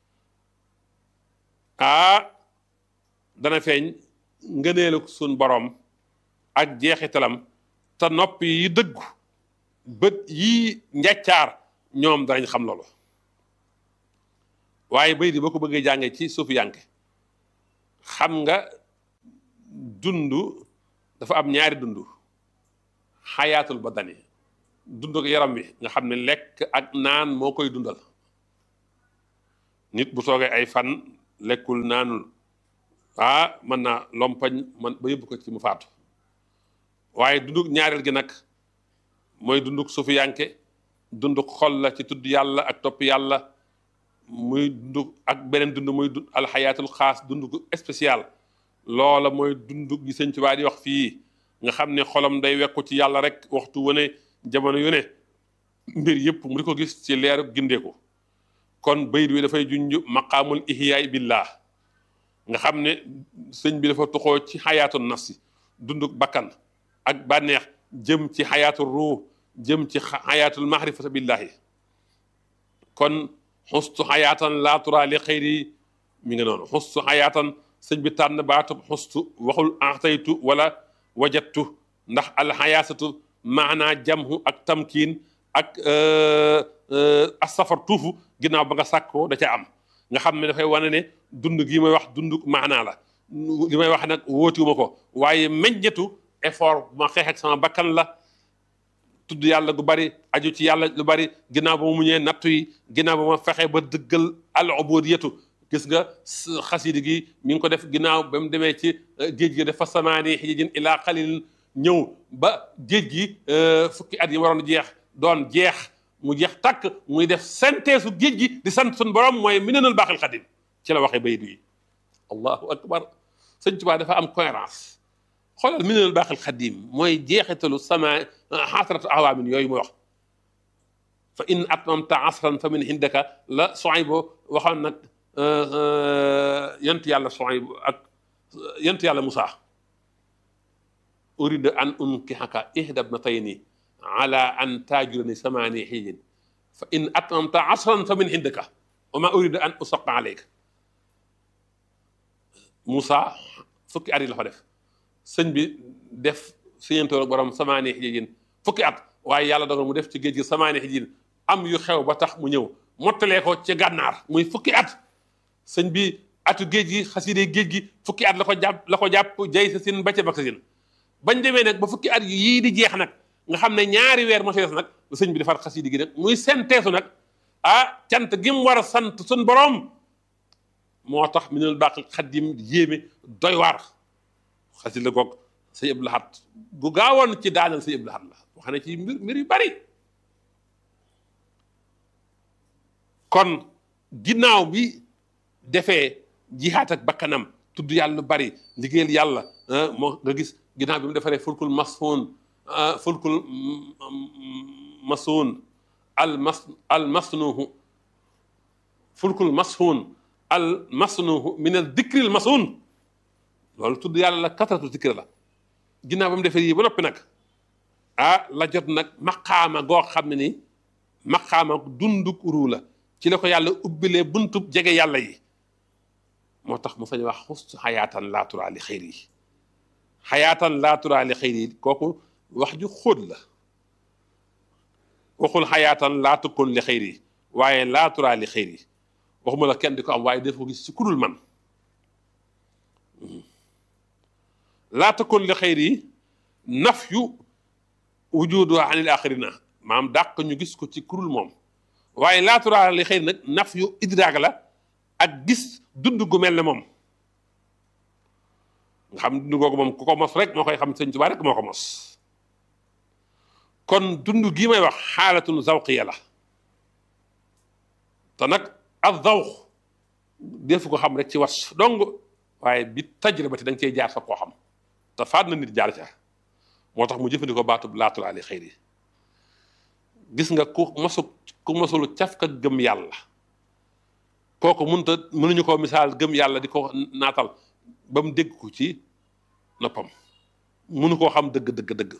ah dana feeñ ngëneelu suñ borom ak jeexitalam te nopp yi dëggu bët yi njàccaar ñoom danañ xam loolu waaye bay di boo ko bëggee jàngee ci suufu yànke xam nga dund dafa am ñaari dund xayaatul badani dund ak yaram wi nga xam ne lekk ak naan moo koy dundal nit bu toogee ay fan lekkul naanul ah mën naa lompañ man ba yóbbu ko ci mu faatu waaye dunduk ñaareel gi nag mooy dunduk sufiyanke dunduk xol la ci tudd yàlla ak topp yàlla muy dunduk ak beneen dund muy dund alxayaatul xaas dunduk spécial loola mooy dunduk gi sëñ Tuubaa di wax fii nga xam ne xolam day wekku ci yàlla rek waxtu wane jamono yu ne mbir yëpp mu di ko gis ci leeru gindeeku kon bayit wi dafay junj maqaamul ihyaay billah nga xam ne sëñ bi dafa toxoo ci xayaatu nafsi dunduk bakkan ak bànneex jëm ci xayaatul ruux jëm ci xayaatul mahrifata billahi kon xustu xayaatan laa turaa li xayri mi nga noonu xustu xayaatan sëñ bi tànn baatub xustu waxul axtaytu wala wajattu ndax alxayaasatu maanaa jamhu ak tamkiin ak asafar tuufu ginnaaw ba nga sàkkoo da ca am nga xam ne dafay wane ne dund gi may wax dund maanaa la li may wax nag wóotiwuma ko waaye meññetu effort bu ma xeex ak sama bakkan la tudd yàlla gu bari aju ci yàlla lu bari ginnaaw ba mu muñee nattu yi ginnaaw ba ma fexe ba dëggal al ubudiyatu gis nga xasidi gi mi ngi ko def ginnaaw ba mu demee ci géej gi dafa samaani xijijin ilaa xalil ñëw ba géej gi fukki at yi waroon jeex doon jeex mu jeex takk muy def synthèse géej gi di sant suñu borom mooy minanul baaxil xadim ci la waxee bayit yi allahu akbar sëñ Tuubaa dafa am cohérence xoolal minanul baaxil xadim mooy jeexitalu sama xasratu awaamin yooyu muy wax fa in atmamta asran fa min indaka la Suaybu waxoon nag yent yàlla Suaybu ak yent yàlla Musaa urida an unkihaka ihda bnatayni ala an taajurani samaani xiijin fa in atmamta asran fa min indika wa ma urida an usaqa aleyka Moussa fukki at yi la fa def sëñ bi def siñantoor ak borom samaani xiijin fukki at waaye yàlla dogal mu def ci géej gi samaani xiijin am yu xew ba tax mu ñëw mottalee ko ci gànnaar muy fukki at sëñ bi atu géej gi xaside géej gi fukki at la ko jàpp la ko jàpp jay sa sin ba ca bak sa sin bañ demee nag ba fukki at yii di jeex nag nga xam ne ñaari weer moo ci des nag sëñ bi defar xasidi gi nag muy senteesu nag ah cant gi mu war a sant suñ borom moo tax minal baqil xaddim yéeme doy waar xasida goog sëñ Abdou Lahad gu gaawoon ci daanal sëñ Abdou Lahad la wax ne ci mbir mbir yu bari kon ginnaaw bi defee jihaat ak bakkanam tudd yàlla lu bari liggéeyal yàlla moo nga gis ginnaaw bi mu defaree fulkul masfoon fulkul masuun al mas al masnuhu fulkul mashuun al masnuhu min al dikril masuun loolu tudd yàlla la katratu dikr la ginnaaw ba mu defee yii ba noppi nag ah la jot nag maqaama goo xam ne ni maqaama dunduk ruu la ci la ko yàlla ubbilee buntub jege yàlla yi moo tax mu sañ wax xustu xayaatan laa turaa li xayri yi xayaatan laa turaa li xayri yi kooku wax ju xóot la waxul xayaatan laa tukkoon li xayri yi waaye laa turaa li xayri yi waxuma la kenn di ko am waaye def ko gis ci kudul man laa tukkoon li xayri yi naf yu wujudu anil axirina maam dàq ñu gis ko ci kudul moom waaye laa turaa li xayri nag naf yu idraag la ak gis dund gu mel ne moom nga xam dund googu moom ku ko mos rek moo koy xam sëñ Tuubaa rek moo ko mos kon dund gii may wax xaalatun zawqiya la te nag ak zawq defu ko xam rek ci was dong waaye bi tajribati da nga cey jaar sa koo xam te faat na nit jaar ca moo tax mu jëfandikoo baatub laatul ali xëyri gis nga ku mosu ku mosul cafka gëm yàlla kooku mënta mënuñu koo misaal gëm yàlla di ko naatal ba mu dégg ko ci noppam mënu koo xam dëgg dëgg dëgg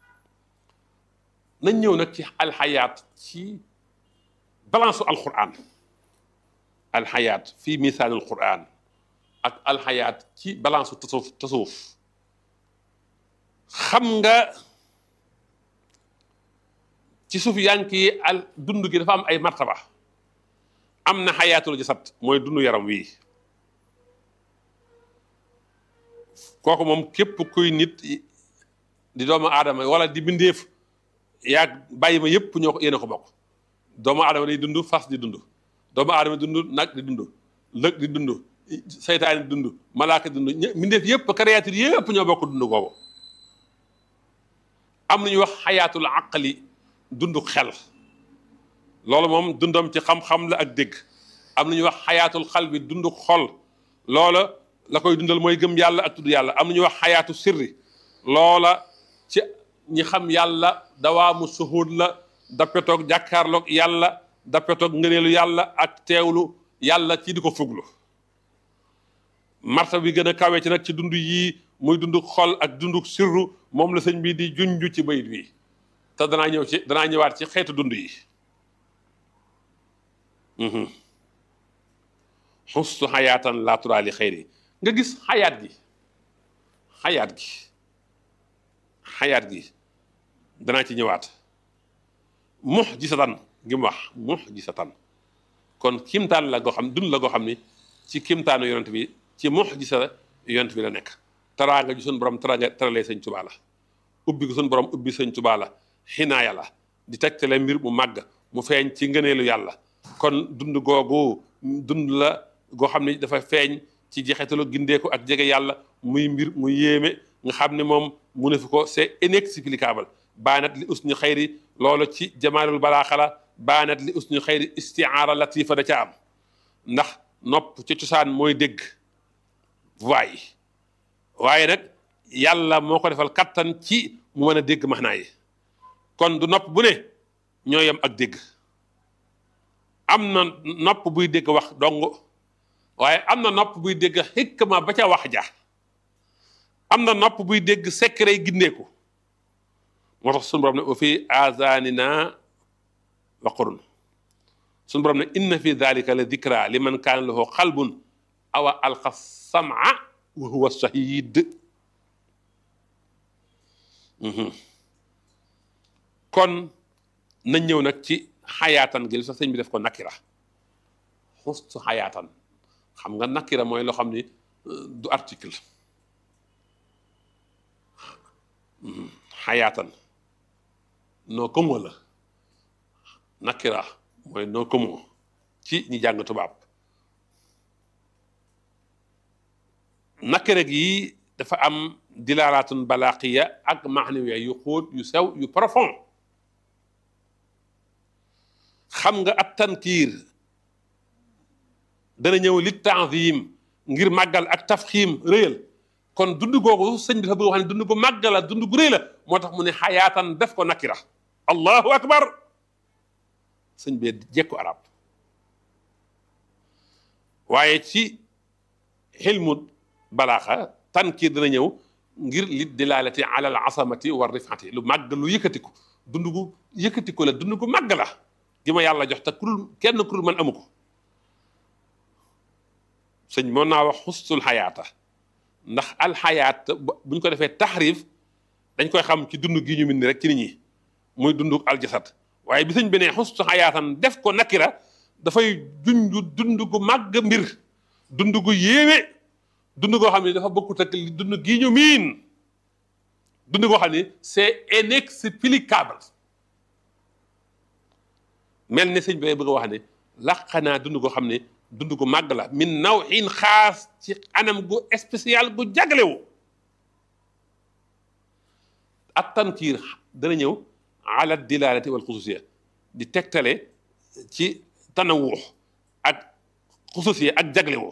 nañ ñëw nag ci alxayaat ci balance su alquran alxayaat fii misaan alquran ak alxayaat ci balance su tasawuf tasawuf xam nga ci suuf yank yi al dund gi dafa am ay martaba am na xayaatul jasad mooy dund yaram wii kooku moom képp kuy nit di doomu aadama wala di bindeef yaa bàyyi ma yépp ñoo ko yéen a ko bokk doomu aadama day dund fas di dund doomu aadama dund nag di dund lëg di dund saytaan di dund malaaka di dund mbindeef yëpp créature yëpp ñoo bokk dund boobu am nañu wax xayaatul aqli dund xel loolu moom dundam ci xam-xam la ak dégg am nañu wax xayaatul xal bi dund xol loola la koy dundal mooy gëm yàlla ak tudd yàlla am nañu wax xayaatu sirri loola ci ñi xam yàlla dawaamu suhud la dappetoog jàkkaarloog yàlla dappetoog ngëneelu yàlla ak teewlu yàlla ci di ko fuglu marta bi gën a kawe ci nag ci dund yii muy dund xol ak dund sirru moom la sëñ bi di junju ci bayit bi te danaa ñëw ci danaa ñëwaat ci xeetu dund yi xustu xayaatan laa turaali xayri nga gis xayaat gi xayaat gi xayaat gi danaa ci ñëwaat mux gisatan gi mu wax mux gisatan kon kimtaan la goo xam dund la goo xam ni ci kimtaanu yonent bi ci mux gisa yonent bi la nekk taraanga ji suñ borom taraanga taralee sëñ Tuubaa la ubbi ko suñ borom ubbi sëñ Tuubaa la xinaaya la di tegtale mbir mu màgg mu feeñ ci ngëneelu yàlla kon dund googu dund la goo xam ni dafa feeñ ci jeexitalu gindeeku ak jege yàlla muy mbir mu yéeme nga xam ne moom mu ne fi ko c'est inexplicable baanat li usni xayri loolu ci jamaalul balaaxa la baanat li usni xayri istiaara latifa da ca am ndax nopp ci cosaan mooy dégg voix yi waaye nag yàlla moo ko defal kattan ci mu mën a dégg maxnaa yi kon du nopp bu ne ñoo yem ak dégg am na nopp buy dégg wax dong waaye am na nopp buy dégg xikma ba ca wax ja am na nopp buy dégg secret gindeeku moo tax suñu borom ne wa fi azanina waqrun suñu borom ne inna fi dalika la dikra liman kaana lahu qalbun awa alqa sam'a wa huwa shahid kon nañ ñëw nag ci xayaatan gi li sax sëñ bi def ko nakira xustu xayaatan xam nga nakira mooy loo xam ni du article xayaatan noo commun la nakira mooy noo commun ci ñi jàng tubaab nakira gi dafa am dilaalaatun balaaqiya ak maxnawiya yu xóot yu sew yu profond xam nga ab tankiir dana ñëw li tanzim ngir màggal ak tafxiim rëyal kon dund googu sëñ bi dafa bëgg wax ne dund gu màggal la dund gu rëy la moo tax mu ne xayaatan def ko nakira allahu akbar sëñ bee jekku arab waaye ci xilmu balaaxa tankiir dana ñëw ngir li dilaalati ala al asamati wa rifati lu màgg lu yëkkatiku dund gu yëkkatiku la dund gu màgg la gi ma yàlla jox te kurul kenn kurul man amu ko sëñ moo naa wax xustul xayaata ndax alxayaat buñ ko defee taxrif dañ koy xam ci dund gi ñu min rek ci nit ñi muy dund aljasad waaye bi sëñ bi ne xustu xayaatan def ko nakira dafay junju dund gu màgg mbir dund gu yéeme dund goo xam ne dafa bokkut ak dund gi ñu miin dund goo xam ne c'est inexplicable mel ne sëñ bi bëgg a wax ne laqanaa dund goo xam ne dund gu màgg la min nawin xaas ci anam gu spécial gu jaglewu ak tankiir dana ñëw ala dilalati wal xususiya di tegtale ci tanawux ak xususiya ak jaglewu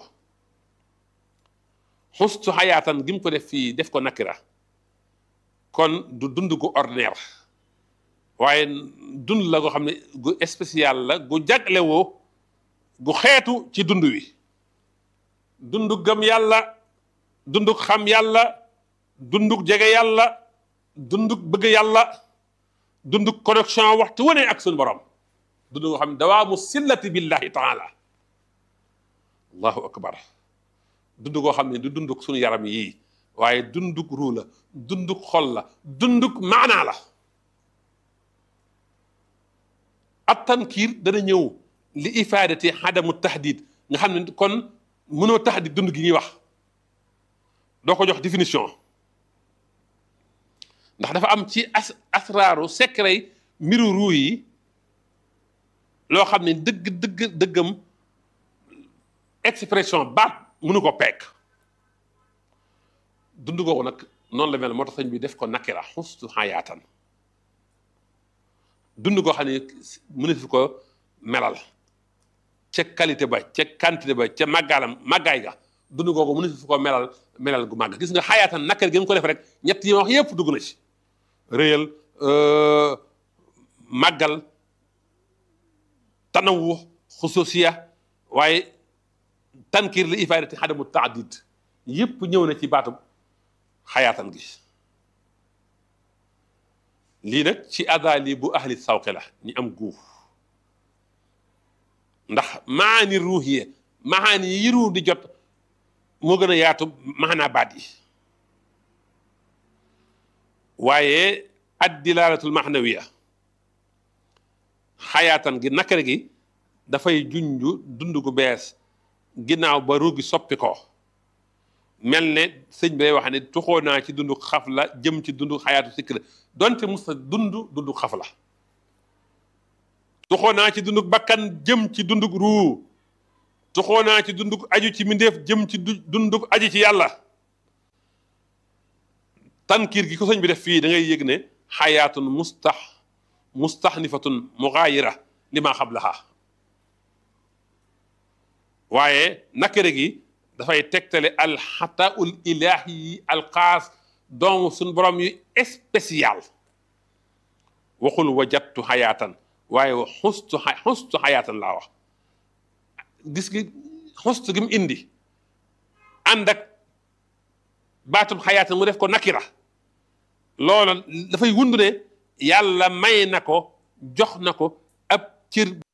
xustu xayaatan gi mu ko def fii def ko nakira kon du dund gu ordinaire waaye dund la goo xam ne gu spécial la gu jaglewoo gu xeetu ci dund wi dunduk gëm yàlla dunduk xam yàlla dunduk jege yàlla dunduk bëgg yàlla dunduk connexion waxtu wane ak suñu borom dund goo xam ne dawaamu sillati billahi taala allahu akbar dund goo xam ne du dunduk suñu yaram yii waaye dunduk ruu la dunduk xol la dunduk maanaa la at tankiir dana ñëw li ifaadati xadamu tahdid nga xam ne kon mënoo tahdid dund gi ñuy wax doo ko jox définition ndax dafa am ci as asraaru secret mbiru ruu yi loo xam ne dëgg dëgg dëggam expression baat mënu ko peek dund googu nag noonu la mel moo tax sëñ bi def ko nakira xustu xayaatan dund goo xam ne mënu fi ko melal ca qualité ba ca quantité ba ca màggaalam màggaay ga dund googu mënu fi ko melal melal gu màgg gis nga xayaatan nakir gi mu ko def rek ñett yi ma wax yépp dugg na ci réyal màggal tanawu xususiya waaye tankir li ifaadati xadamu taadid yépp ñëw na ci baatu xayaatan gi lii nag ci adali bu ahli sawqi la ñi am guuf ndax maani ruuxiye maani yi ruux di jot moo gën a yaatu maanaa baat yi waaye addilaalatul maxnawiya xayaatan gi nakare gi dafay junju dund gu bees ginnaaw ba ruux gi soppi ko mel ne sëñ bi day wax ne tuxoo naa ci dundu xaf la jëm ci dundu xayaatu sikk la donte mus sa dund dundu xaf la tuxoo naa ci dundu bakkan jëm ci dundu ruu tuxoo naa ci dundu aju ci mindeef jëm ci dundu aju ci yàlla tankiir gi ko sëñ bi def fii da ngay yëg ne xayaatun mustax mustaxnifatun mugaayira li maa xablaha waaye nakare gi dafay tegtale alxataul ilahi yi alxaas doomu suñ borom yu spécial waxul wajattu xayaatan waaye xustu xustu xayaatan laa wax gis gi xustu gi mu indi ànd ak baatum xayaatan mu def ko nakira loola dafay wund ne yàlla may na ko jox na ko ab cër